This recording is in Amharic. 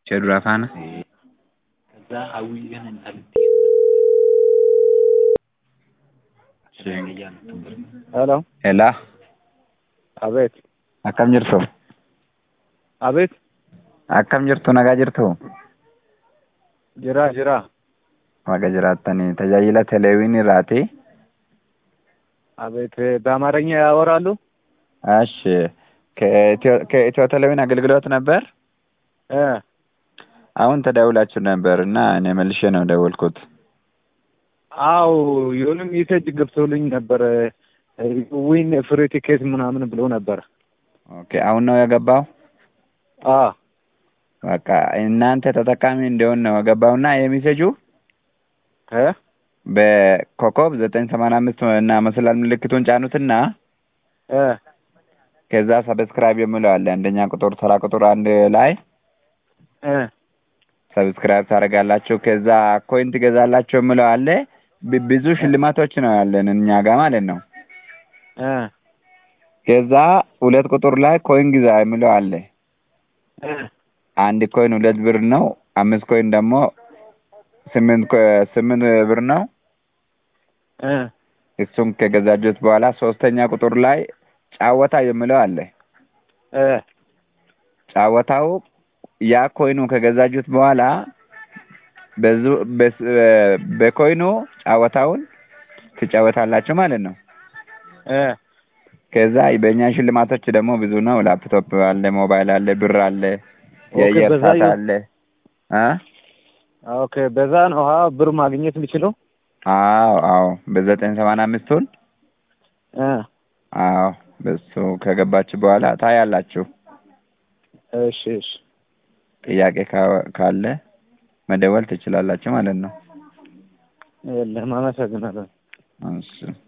ishee duraa faana. ከዛ ሀዊ ግን እንታልት ሄሎ Helaa አቤት akkam jirtu? አቤት Akkam jirtu nagaa jirtu? ጅራ ጅራ Waaqa jiraattanii tajaajila teleewwiin irraati. አቤት በአማርኛ ያወራሉ እሺ ከኢትዮ ከኢትዮ ቴሌቪዥን አገልግሎት ነበር። እ አሁን ተደውላችሁ ነበር እና እኔ መልሼ ነው ደወልኩት። አው የሆነ ሜሴጅ ገብቶልኝ ነበር ዊን ፍሪ ቲኬት ምናምን ብሎ ነበር ኦኬ አሁን ነው የገባው። አ በቃ እናንተ ተጠቃሚ እንዲሆን ነው የገባውና የሚሴጁ እ በኮከብ ዘጠኝ ሰማንያ አምስት እና መሰላል ምልክቱን ጫኑትና እ ከዛ ሰብስክራይብ የሚለው አለ አንደኛ ቁጥር ተራ ቁጥር አንድ ላይ እ ሰብስክራይብ ታደርጋላችሁ። ከዛ ኮይን ትገዛላችሁ የሚለው አለ። ብ- ብዙ ሽልማቶች ነው ያለን እኛ ጋር ማለት ነው። እ ከዛ ሁለት ቁጥር ላይ ኮይን ግዛ የሚለው አለ። እ አንድ ኮይን ሁለት ብር ነው። አምስት ኮይን ደግሞ ስምንት ኮ- ስምንት ብር ነው። እ እሱም ከገዛችሁት በኋላ ሶስተኛ ቁጥር ላይ ጫወታ የሚለው አለ። እ ጫወታው ያ ኮይኑ ከገዛችሁት በኋላ በዙ በስ- በኮይኑ ጫወታውን ትጫወታላችሁ ማለት ነው። እ ከዛ በእኛ ሽልማቶች ደግሞ ብዙ ነው። ላፕቶፕ አለ፣ ሞባይል አለ፣ ብር አለ፣ ኦኬ፣ የአየር በዛ ሰዓት የ- አለ። አ ኦኬ በዛ ነው ሀ ብር ማግኘት የምችለው አዎ አዎ በዘጠኝ ሰማንያ አምስቱን እ አዎ በሱ ከገባችሁ በኋላ ታያላችሁ። እሺ እሺ ጥያቄ ካ- ካለ መደወል ትችላላችሁ ማለት ነው። የለም አመሰግናለሁ እሺ